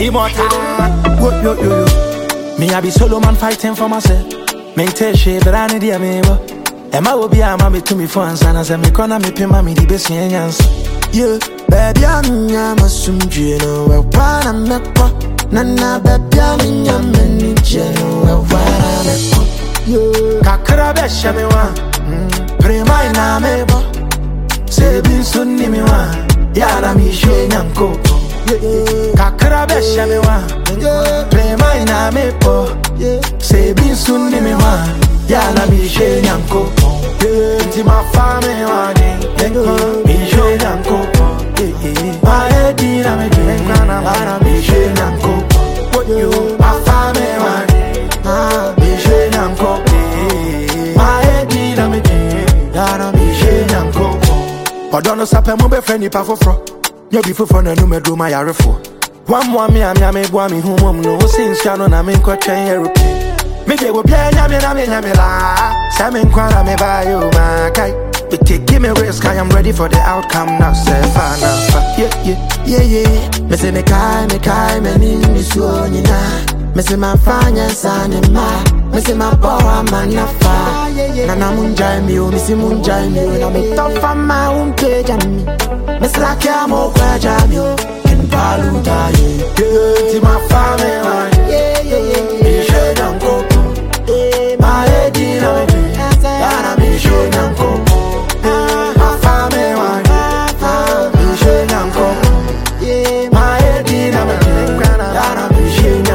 Immortal. Wo yo yo yo. Me I be solo man fighting for myself. Me tell she but I need ya me bo. Emma will be a mommy to me for answer as me corner me pin mommy the best yans. Yeah, baby, I'm nyama sumdue no we wana mekwa. Nana baby, I'm nyama ni jeno we wana mekwa. Yeah, Kakra be she me wa. Prema ina me bo. Se bin sunni me wa. Ya na mi she nyanko. yeah, Kakra be she me wa. yeah, Prema ina me bo. yeah. Se bin sunni me wa. Ya na mi she nyanko. Inti ma fa me wa ni. Mi she nyanko. Ma e di na me di. Na mi she nyanko. Ma fa me wa ni. Ah, Mi she nyanko. Ma e di na me di. Na mi she nyanko. Ɔdɔ no sapɛ mo bɛfrɛ nipa foforɔ nyɛ bi foforɔ na anum aduro ma yarefoɔ wammoa me a me a meboa me ho mmom no wo se nsua no na menkɔtwɛn aeroplane megye obiaa nyame na menya me laa sɛ menkwa na mebaayɛ o maakae But take give me risk, I am ready for the outcome now. Say fine, now, fa- yeah, yeah. yeah, yeah. Me say me kai, me kai, me ni mi suo nyina. Me say ma fanya sane ma. Me say ma boa manafa. Na na munjai mi o, mi si munjai mi o. Na me tofa ma umpe jami. Me slack ya mo kwa jami o. Ken paluta ye. Yeah, ti ma fame one. Yeah, yeah, yeah, Me yeah. she nyanko. Eh, Ma e di na me di. Yana me she nyanko. Ma fame one. Me she nyanko. yeah, My head in a man, that I'm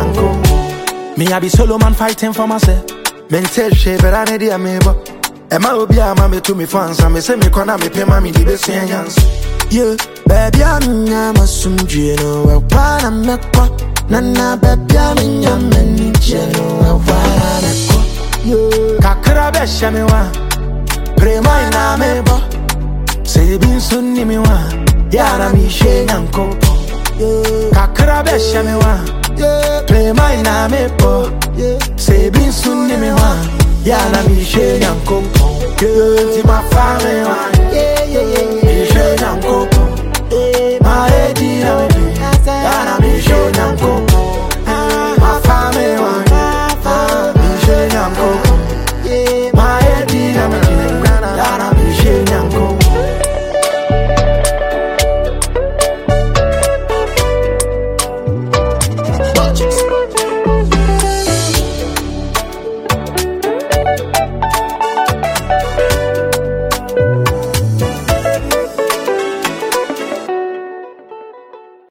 a Me, I be solo man fighting for myself. Men tell she, but I need a me, but Emma will be a mammy to me fans, and me say me corner me pay mammy the best yans. Yeah, baby, I'm nyama sumdue no we wana mekwa. Nana baby, I'm nyama ni jeno we wana mekwa. Yeah, Kakra be she me wa, prema ina me bo. Say bin sunni me wa, yana mi she nyanko. yeah, Kakra be she me wa, yeah, prema ina me bo. yeah. Say bin sunni me wa, yana mi she nyanko. Girl, ti ma fa me wa. Yeah, yeah,